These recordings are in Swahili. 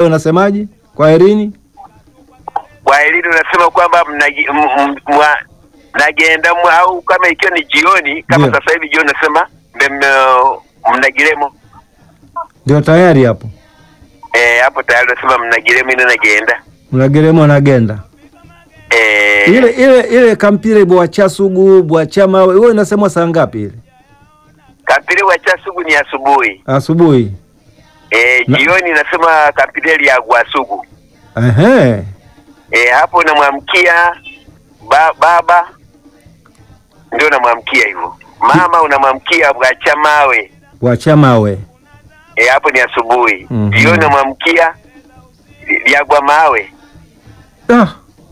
unasemaje? Kwa herini Kwa elini unasema kwamba mnagi- m- m- mwa- mnagenda mwa- au kama ikiwa ni jioni kama Ndio. sasa hivi jioni unasema mbe- mna- mnagiremo ndio tayari hapo, eh, hapo tayari unasema mnagiremo ine nagenda mnageremo nagenda eh, ile ile ile kampire bwacha sugu bwacha mawe, wewe inasemwa saa ngapi ile? kampire wa chasugu ni asubuhi Asubuhi. eh, Na- jioni nasema kampire lya gwasugu Ehe, eh, hapo unamwamkia ba, baba ndio unamwamkia hivyo mama unamwamkia bwacha mawe bwacha mawe. eh, hapo ni asubuhi Mhm. jioni unamwamkia lyagwa mawe Ah,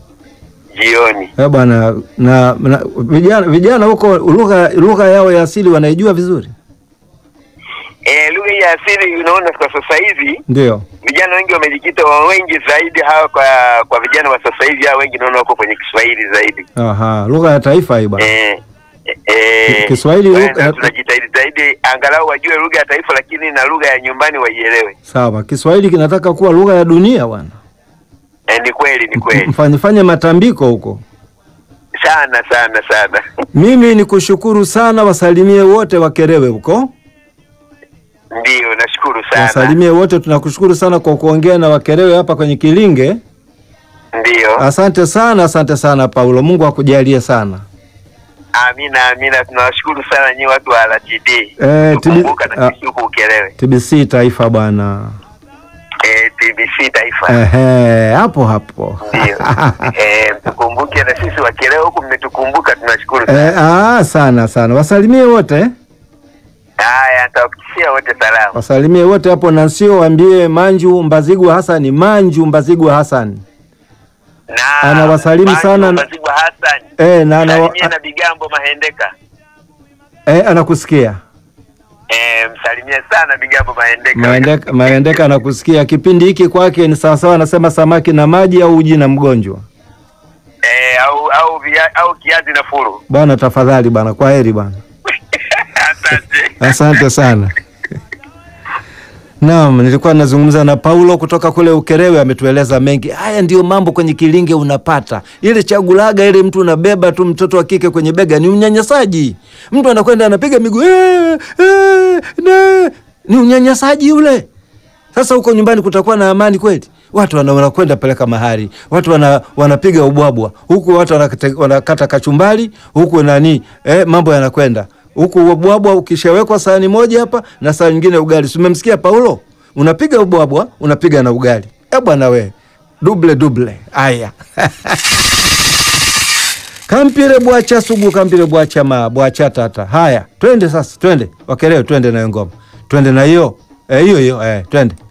jioni eh bwana, na, na vijana vijana huko lugha lugha yao ya asili wanaijua vizuri, eh, lugha hii ya asili unaona kwa sasa hivi ndio vijana wengi wamejikita wa wengi zaidi hawa kwa kwa vijana wa sasa hivi hawa wengi naona wako kwenye Kiswahili zaidi aha, lugha ya taifa hii bwana. eh, eh, Kiswahili kwa lugha- hiyo tunajitahidi zaidi angalau wajue lugha ya taifa, lakini na lugha ya nyumbani waielewe. Sawa, Kiswahili kinataka kuwa lugha ya dunia bwana. Eh, ni kweli ni kweli Mfanye fanye matambiko huko. sana sana sana. Mimi ni kushukuru sana, wasalimie wote Wakerewe huko, Ndio, nashukuru sana. wasalimie wote. Tunakushukuru sana kwa kuongea na Wakerewe hapa kwenye Kilinge. Ndio, Asante sana, asante sana Paulo, Mungu akujalie sana. amina amina, tunawashukuru sana nyinyi watu wa RTD Eh, tukumbuka tibi- na sisi huku Ukerewe. TBC taifa bwana. Eh, TBC taifa Ehe, hapo hapo. ndio. Eh, mtukumbuke na sisi Wakerewe huku, mmetukumbuka, tunashukuru sana. Eh, ah, sana sana, wasalimie wote, Haya, nitawafikishia wote salamu. wasalimie wote hapo, na sio waambie Manju Mbazigwa Hasani, Manju Mbazigwa Hasani Na Anawasalimu Manju sana na- Mbazigwa Hassan. eh, na, na, Salimie na Bigambo Mahendeka. eh, anakusikia Eh, msalimie sana Bigambo Mahendeka. Maendeka, Maendeka anakusikia. Kipindi hiki kwake ni sawasawa, anasema samaki na maji au uji na mgonjwa. Eh, au au via, au kiazi na furu. Bwana tafadhali bwana, kwa heri bwana, Asante. asante sana. Naam, nilikuwa nazungumza na Paulo kutoka kule Ukerewe, ametueleza mengi. Haya ndiyo mambo kwenye Kilinge unapata ile chagulaga, ile mtu unabeba tu mtoto wa kike kwenye bega, ni unyanyasaji. Mtu anakwenda anapiga miguu eh, eh, ne. ni unyanyasaji ule. Sasa huko nyumbani kutakuwa na amani kweli? Watu wana- wanakwenda peleka mahari, watu wana, wanapiga ubwabwa huku, watu wanakata, wanakata kachumbali huku nani eh, mambo yanakwenda huku. Ubwabwa ukishawekwa sahani moja hapa na sahani nyingine ugali. Si umemsikia Paulo? Unapiga ubwabwa unapiga na ugali. Eh bwana we, duble duble. Aya kampire bwacha sugu kampire bwacha ma bwacha tata. Haya, twende sasa, twende Wakerewe, twende nayo ngoma, twende na hiyo eh, hiyo hiyo eh, twende